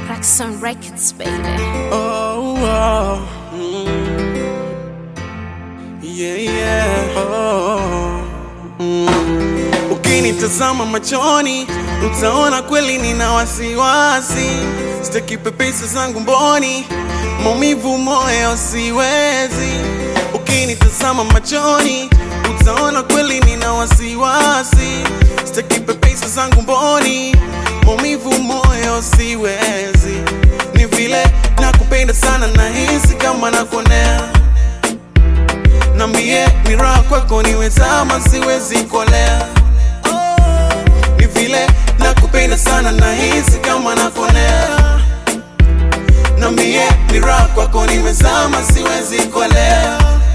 Roxon Records, baby. Oh, oh. Mm. Yeah, yeah. Oh. Mm. Ukinitazama machoni utaona kweli nina wasiwasi, sitaki pepesa zangu mboni, maumivu moyo siwezi. Ukinitazama machoni utaona kweli nina wasiwasi, sitaki pepesa zangu mboni, maumivu moyo siwezi. Ni vile nakupenda sana, nahisi kama nakuonea Nambie ni raha kwako niwezama, siwezi kolea. Ni vile nakupenda sana, nahisi kama nakonea. Nambie ni raha kwako nimezama, siwezi kolea.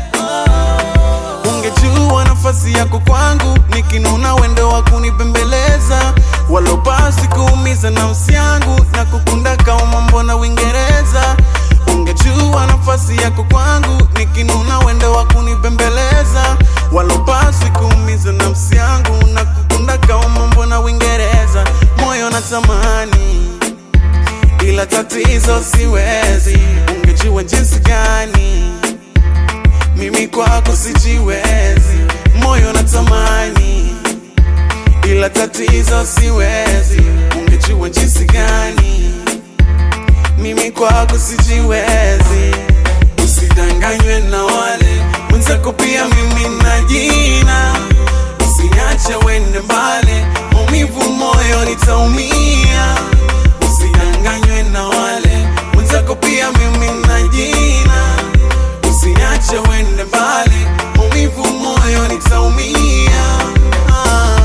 Ungejua nafasi yako kwangu, nikinuna wendo wa kunipembeleza, walopasi kuumiza nafsi yangu na kukunda kama mbona Uingereza. Ungejua nafasi yako kwangu, nikinuna wendo wa kunipembeleza, walopasi kuumiza nafsi yangu na kukunda kama mbona Uingereza. Moyo natamani ila tatizo siwezi, ungejua jinsi gani mimi kwako sijiwezi, moyo natamani, ila tatizo siwezi. Ungejua jinsi gani mimi kwako sijiwezi. Usidanganywe na wale mwenzako, pia mimi na jina. Usiniache wende mbali, maumivu moyo nitaumia. Usidanganywe na wale mwenzako, pia mimi na jina Usiniache wende mbali, maumivu moyo nitaumia. Ah.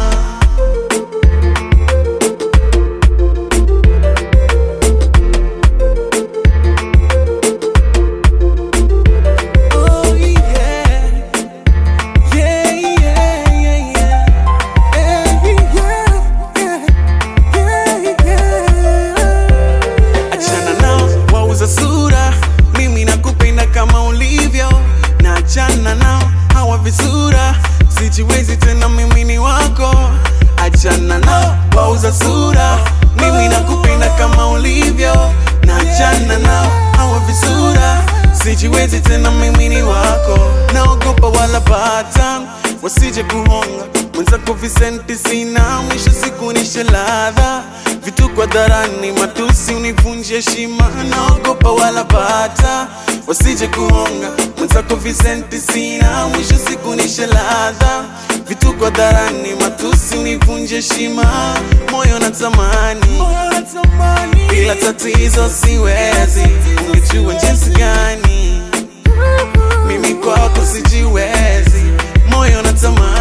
Oh, yeah. Yeah, yeah, yeah, yeah. Eh, yeah, yeah, yeah, yeah. Achana nao wauza sura, mimi nakupenda kama ulivyo, na achana nao hawa visura, sijiwezi tena, mimi ni wako. Achana nao wauza sura, mimi nakupenda kama ulivyo, na achana nao hawa visura, sijiwezi tena, mimi ni wako. Naogopa wala bata wasije kuhonga mwenzako, visenti sina, mwisho siku nishe ladha vitu kwa dharani, matusi univunje heshima. Naogopa wala bata wasije kuhonga mwenzako, visenti sina, mwisho siku nishe ladha vitu kwa dharani, matusi univunje heshima. Moyo natamani, ila tatizo siwezi. Ungejua jinsi gani mimi kwako sijiwezi, moyo natamani